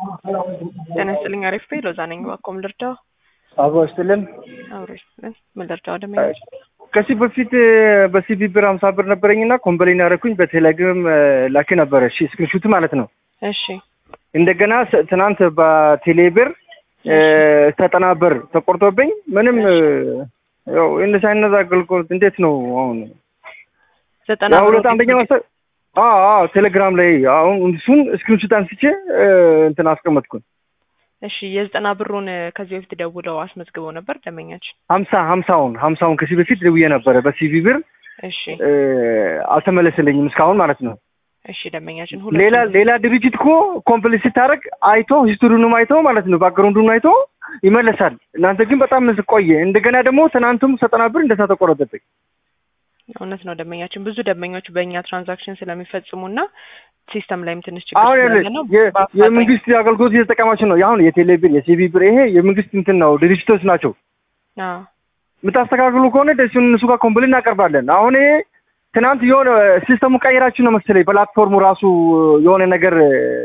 ጤና ይስጥልኝ። አሪፍ ቤ ሎዛ ነኝ። እባክዎ ምን ልርዳው? አብሮ ይስጥልን። አብሮ ይስጥልን። ምን ልርዳው? ደመኞች ከዚህ በፊት በሲቢ ብር ሀምሳ ብር ነበረኝና ኮምበሌን ያደረኩኝ በቴሌግራም ላኪ ነበረ። እሺ ስክሪንሹት ማለት ነው። እሺ እንደገና ስ- ትናንት በቴሌ ብር ዘጠና ብር ተቆርጦብኝ ምንም ያው እንደዚህ አይነት አገልግሎት እንዴት ነው አሁን? ዘጠና ያው ሁለት ብር አንደኛ መሰ አዎ አዎ ቴሌግራም ላይ አሁን እሱን ስክሪንሹት አንስቼ እንትን አስቀመጥኩኝ። እሺ የዘጠና ብሩን ከዚህ በፊት ደውለው አስመዝግበው ነበር ደመኛችን። ሀምሳ ሀምሳውን ሀምሳውን ከዚህ በፊት ደውዬ ነበረ በሲቪ ብር እሺ እ፣ አልተመለሰልኝም እስካሁን ማለት ነው። እሺ ደመኛችን ሌላ ሁለቱም ሌላ ድርጅት እኮ ኮምፕሊት ስታደርግ አይቶ ሂስቶሪውንም አይቶ ማለት ነው ባክግራውንዱን አይቶ ይመለሳል። እናንተ ግን በጣም ቆየ። እንደገና ደግሞ ትናንቱም ዘጠና ብር እንደዛ ተቆረጠብኝ። እውነት ነው ደመኛችን። ብዙ ደንበኞች በእኛ ትራንዛክሽን ስለሚፈጽሙና ሲስተም ላይም ትንሽ ችግር አሁን ስላለ ያለ ነው የ- በአፋጣኝ- የመንግስት አገልግሎት እየተጠቀማችሁ ነው። አሁን የቴሌ ብር፣ የሲቢ ብር ይሄ የመንግስት እንትን ነው ድርጅቶች ናቸው። አዎ የምታስተካክሉ ከሆነ ደስ እነሱ ጋር ኮምፕሊት እናቀርባለን። አሁን ይሄ ትናንት የሆነ ሲስተሙ ቀይራችሁ ነው መሰለኝ ፕላትፎርሙ ራሱ የሆነ ነገር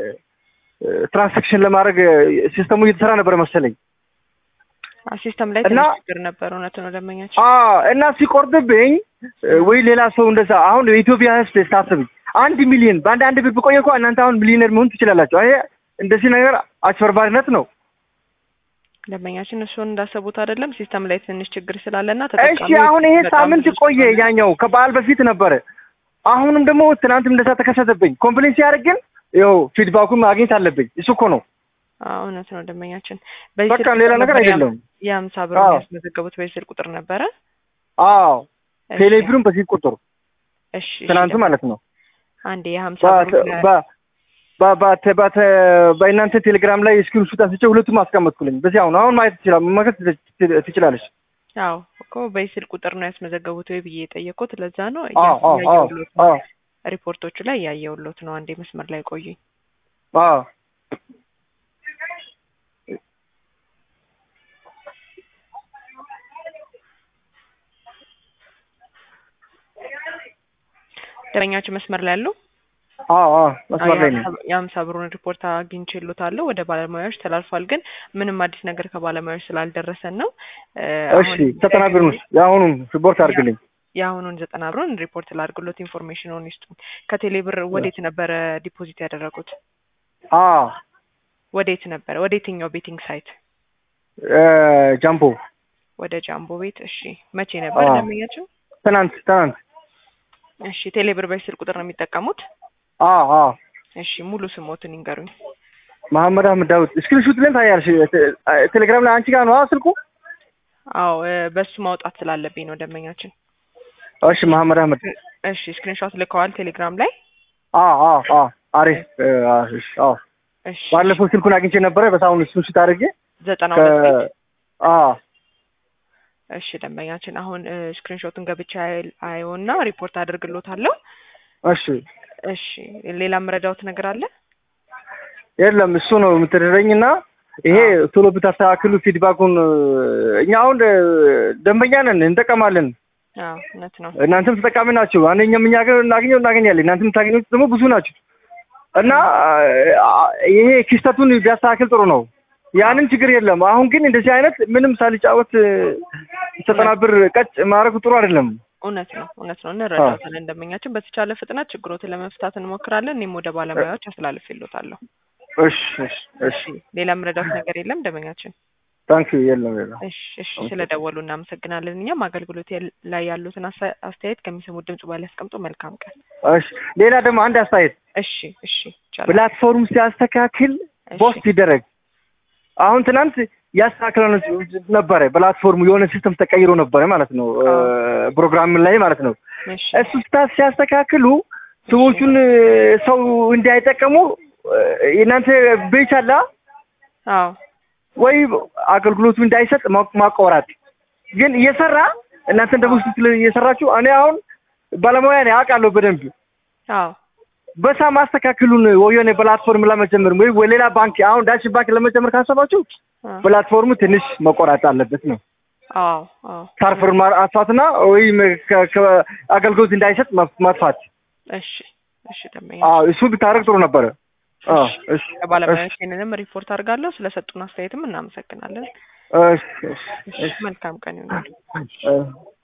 ትራንሳክሽን ለማድረግ ሲስተሙ እየተሰራ ነበር መሰለኝ አዎ፣ ሲስተም ላይ እና- ትንሽ ችግር ነበር። እውነት ነው ደመኛችን። አ እና ሲቆርጥብኝ ወይ ሌላ ሰው እንደዛ አሁን የኢትዮጵያ ሕዝብ ስታስብ አንድ ሚሊዮን በአንድ አንድ ብር ብቆየ እኮ እናንተ አሁን ሚሊዮነር መሆን ትችላላችሁ። ይሄ እንደዚህ ነገር አጭበርባሪነት ነው። ደንበኛችን እሱን እንዳሰቡት አይደለም። ሲስተም ላይ ትንሽ ችግር ስላለና እሺ አሁን ይሄ ሳምንት ቆየ። ያኛው ከበዓል በፊት ነበረ። አሁንም ደግሞ ትናንትም እንደዛ ተከሰተብኝ። ኮምፕሌን ሲያደርግ ግን ይኸው ፊድባኩን ማግኘት አለብኝ። እሱ እኮ ነው እውነት ነው ደንበኛችን። በቃ ሌላ ነገር አይደለም። የሀምሳ ብር አዎ። ያስመዘገቡት በዚህ ስልክ ቁጥር ነበረ። አዎ እሺ፣ ቴሌብሩን በዚህ ቁጥር እሺ፣ እሺ፣ ትናንት ደንበኛ- ማለት ነው አንዴ የሀምሳ በ- ብር በ- በ- በ- በ- በእናንተ ቴሌግራም ላይ ስክሪንሹት አንስቼ ሁለቱም አስቀመጥኩልኝ። በዚህ አሁን አሁን ማየት ትችላ መመልከት ትች- ትችላለች። አዎ እኮ በዚህ ስልክ ቁጥር ነው ያስመዘገቡት ወይ ብዬ የጠየቁት ለዛ ነው። አዎ አዎ አዎ እያየሁሎት ነው። አዎ ሪፖርቶቹ ላይ እያየሁሎት ነው። አንዴ መስመር ላይ ቆዩኝ። አዎ ደንበኛችን መስመር ላይ ያለው አዎ አዎ መስመር ላይ ነው። የሀምሳ ብሩን ሪፖርት አግኝቼሎታለሁ ወደ ባለሙያዎች ተላልፏል። ግን ምንም አዲስ ነገር ከባለሙያዎች ስላልደረሰን ነው እ፣ እሺ አሁን ዘጠና ብር ነው የአሁኑን ሪፖርት አድርግልኝ። የአሁኑን ዘጠና ብሩን ሪፖርት ላድርግሎት ኢንፎርሜሽኑን ይስጡኝ። ከቴሌ ብር ወዴት ነበረ ዲፖዚት ያደረጉት? አዎ ወዴት ነበረ? ወደ የትኛው ቤቲንግ ሳይት? እ፣ ጃምቦ ወደ ጃምቦ ቤት። እሺ መቼ ነበር አዎ። ደንበኛቸው? ትናንት ትናንት እሺ ቴሌ ብር በዚህ ስልክ ቁጥር ነው የሚጠቀሙት? አዎ አዎ እሺ ሙሉ ስሞትን ይንገሩኝ። መሐመድ አህመድ ዳዊት ስክሪንሹት ልን ታያለሽ። ቴ- ቴሌግራም ላይ አንቺ ጋር ነው ስልኩ። አዎ እ፣ በሱ ማውጣት ስላለብኝ ነው ደንበኛችን። እሺ መሐመድ አህመድ እሺ ስክሪንሾት ልከዋል ቴሌግራም ላይ? አዎ አዎ አዎ አሪፍ እ፣ አዎ እሺ፣ አዎ እሺ ባለፈው ስልኩን አግኝቼ ነበረ በሳሁን ስክሪንሹት አድርጌ ዘጠና ከ ሁለት ቤት አዎ እሺ ደንበኛችን አሁን ስክሪንሾቱን ገብቻ አየውና ሪፖርት አድርግሎታለሁ። እሺ እሺ ሌላ የምረዳውት ነገር አለ? የለም እሱ ነው የምትደረኝ እና ይሄ ቶሎ ብታስተካክሉ ፊድባኩን እ፣ እኛ አሁን እ፣ ደንበኛ ነን እንጠቀማለን። አዎ እውነት ነው። እናንተም ተጠቃሚ ናቸው። አንደኛም እኛ ጋር እናገኘው እናገኛለን። እናንተም የምታገኙት ደግሞ ብዙ ናቸው እና አ፣ ይሄ ክስተቱን ቢያስተካክል ጥሩ ነው። ያንን ችግር የለም። አሁን ግን እንደዚህ አይነት ምንም ሳልጫወት እ፣ ዘጠና ብር ቀጭ ማድረጉ ጥሩ አይደለም። እውነት ነው እውነት ነው። እንረዳውታለን ደንበኛችን። በተቻለ ፍጥነት ችግሮትን ለመፍታት እንሞክራለን። እኔም ወደ ባለሙያዎች አስተላልፌልዎታለሁ። እሺ እሺ እሺ እሺ ሌላ የምረዳውት ነገር የለም ደንበኛችን። ታንክ ዩ የለም የለም። እሺ እሺ ስለደወሉ እናመሰግናለን። እኛም አገልግሎት ላይ ያሉትን አሳ- አስተያየት ከሚሰሙት ድምጽ በላይ ያስቀምጡ። መልካም ቀን። እሺ ሌላ ደግሞ አንድ አስተያየት እሺ እሺ ይቻላል። ፕላትፎርም ሲያስተካክል እሺ ፖስት ይደረግ። አሁን ትናንት ያስተካክለ ነበረ ፕላትፎርሙ የሆነ ሲስተም ተቀይሮ ነበረ ማለት ነው እ፣ ፕሮግራም ላይ ማለት ነው። እሺ እሱ ስታ ሲያስተካክሉ ሰዎቹን እ፣ ሰው እንዳይጠቀሙ እ፣ የእናንተ ቤች አላ አዎ ወይ አገልግሎቱ እንዳይሰጥ ማ- ማቆራጥ ግን እየሰራ እናንተ ደግሞ ስትል እየሰራችሁ እኔ አሁን ባለሙያ ነኝ አውቃለሁ በደንብ አዎ በሳ ማስተካከሉን ወየኔ ፕላትፎርም ለመጀመር ወይ ወይ ሌላ ባንክ አሁን ዳሽን ባንክ ለመጀመር ካሰባችሁ አዎ ፕላትፎርሙ ትንሽ መቆራጥ አለበት ነው። አዎ አዎ ሳርፈር ማጥፋትና ወይም ከ- ከ- አገልግሎት እንዳይሰጥ መፍ- ማጥፋት። እሺ እሺ ደንበኛ አዎ እሱ ብታደርግ ጥሩ ነበረ። አዎ እሺ ለባለሙያዎች ይህንንም ሪፖርት አድርጋለሁ። ስለሰጡን አስተያየትም እናመሰግናለን። እሺ እሺ እሺ መልካም ቀን ይሁንልዎት። እሺ